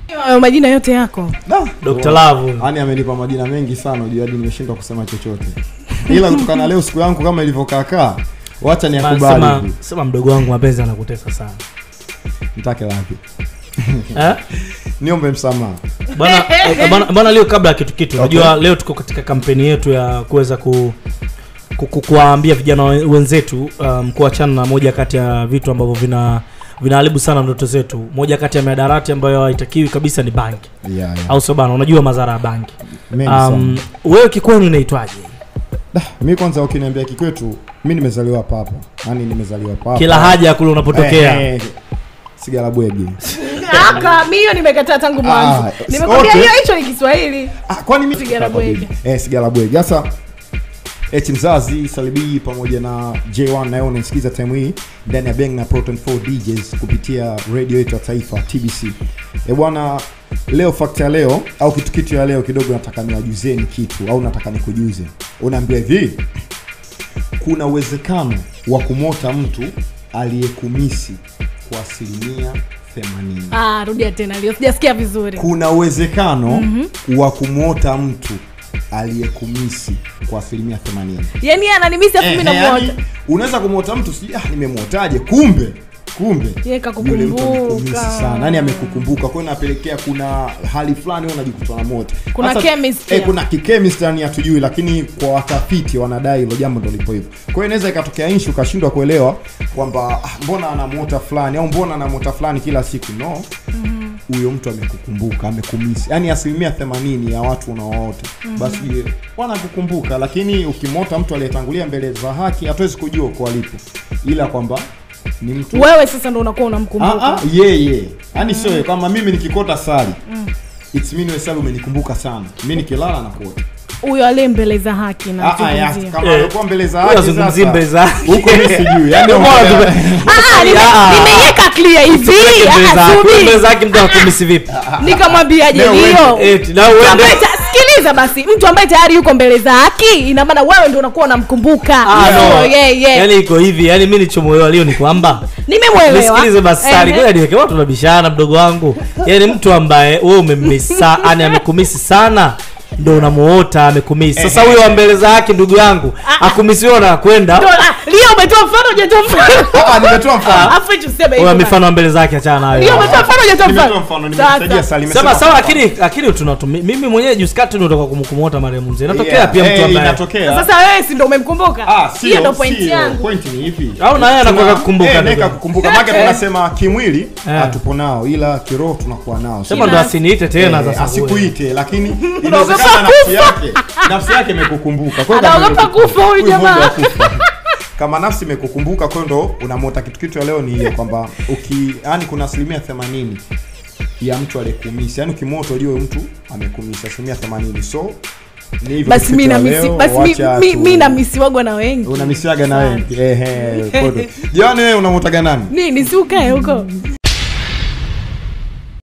Hayo majina yote yako Dr. Love. yani amenipa majina mengi sana ujua hadi nimeshindwa kusema chochote ila kutokana na leo siku yangu kama ilivyokaakaa wacha Sema, niakubali sema mdogo wangu mapenzi anakutesa sana nitake wapi eh? niombe msamaha bwana eh, bwana- bwana leo kabla ya kitu kitu unajua leo tuko katika kampeni yetu ya kuweza ku ku- ku- kuwaambia vijana we- wenzetu um, kuachana na moja kati ya vitu ambavyo vina vinaharibu sana ndoto zetu moja kati ya miadarati ambayo haitakiwi kabisa ni banki yeah, yeah. au sio bana unajua madhara ya banki Mengi um, sana. wewe kikwenu inaitwaje Da, mi kwanza ukiniambia kikwetu mi nimezaliwa papa yani nimezaliwa papa kila haja kule unapotokea Eh, eh, sigara bwege aka mi hiyo nimekataa tangu mwanzo Ah, nimekwambia okay. hiyo hicho ni kiswahili ah, kwani mi Sigara bwege. eh, sigara bwege sasa H mzazi Salibii pamoja na J1 nayo unanisikiza time hii ndani ya Bang na Proton 4 DJs kupitia radio yetu ya taifa TBC. E bwana, leo fact ya leo au kitu kitu ya leo kidogo nataka niwajuzeni kitu au nataka nikujuze. Unaambia hivi, kuna uwezekano wa kumota mtu aliyekumisi kwa asilimia 80 ah, rudia tena leo sijasikia vizuri kuna uwezekano mm-hmm. wa kumwota mtu aliyekumisi kwa asilimia 80 yani yeye ananimisi afu mi Eh, namuota yani, unaweza kumwota mtu sijui ah, nimemwotaje kumbe kumbe Yeye yule mtu amekumisi kakukumbuka sana yani amekukumbuka kwa hiyo inapelekea kuna hali fulani wewe unajikuta na moto Kuna Sasa, chemistry. eh, kuna kikemistry yani hatujui lakini kwa watafiti wanadai hilo jambo ndo lipo hivyo kwa hiyo inaweza ikatokea inshu ukashindwa kuelewa kwamba ah, mbona anamwota fulani au mbona anamwota fulani kila siku no huyo mtu amekukumbuka amekumisi yaani asilimia themanini ya watu unaowaota basi wanakukumbuka lakini ukimwota mtu aliyetangulia mbele za haki hatuwezi kujua uko alipo ila kwamba ni mtu wewe sasa ndo unakuwa Ah, unamkumbuka ah, yeye yaani sio yeye. kama mimi nikikota sali it's mean wewe sali umenikumbuka sana mi nikilala na kuota huyo aliye mbele za haki Ah, ah, ya, nazungumzia kama Eh, alikuwa mbele za huyo haki azungumzie sasa, mbele za haki. huko mi sijui yaani Ndio maana ongelea- tume- Ah, nime- Ah. nimeiweka clear hivi Mbele Ah, za- subiri. mbele zake mtu anakumisi vipi nikamwambiaje Leo hiyo Eti, na Mtu uende- ambaye ta- sikiliza basi mtu ambaye tayari yuko mbele za haki ina maana wewe ndio unakuwa unamkumbuka Ah, Sio no. yeye yaani iko hivi yaani mi nichomoelewa leo ni kwamba nimemwelewa nisikilize basi sali Ehe. ngoja niweke watu tunabishana mdogo wangu yaani mtu ambaye wewe umemmisa yani amekumisi sana ndo unamuota amekumisi sasa huyo wa mbele za haki ndugu yangu akumisiwa na kwenda Ndo- ah, Leo umetoa mfano hujatoa mfano Ah, ah, nimetoa mfano afu hicho useme huyo hivyo mifano wa mbele zake achana Leo nayo umetoa mfano hujatoa nimetoa mfano mfano Sasa. nimesaidia sali nimesema sema sawa mfano. lakini lakini tunatumi mimi mwenyewe juzi kati ndotoka kumkumota marehemu mzee inatokea Yeah, pia mtu eh, ambaye inatokea sasa wewe si ndo umemkumbuka Ah, sio, hiyo ndo point sio. yangu Point ni ipi? Au na yeye anakuwa Tuna- kakukumbuka eh, ndugu. naye kakukumbuka maana tunasema kimwili Eh. hatupo nao ila kiroho tunakuwa nao sema ndo asiniite tena Eh, sasa asikuite lakini Unaogopa inawezekana nafsi yake nafsi yake imekukumbuka Kwa hiyo kama Anaogopa imekukumbuka, kufa huyu huyu jamaa. Mungu akufa. kama nafsi imekukumbuka kwa hiyo ndo unamwota kitu kitu ya leo ni hiyo kwamba uki yani kuna asilimia themanini ya mtu aliyekumisi yani ukimwota ujue huyu mtu amekumisi asilimia themanini so ni hivyo basi kitu mi ya na leo, misi basi mi- wacha mi- tu- mi na misiwagwa na wengi unamisiaga na wengi ehe kodo jioni wewe unamwotaga nani nini si ukae huko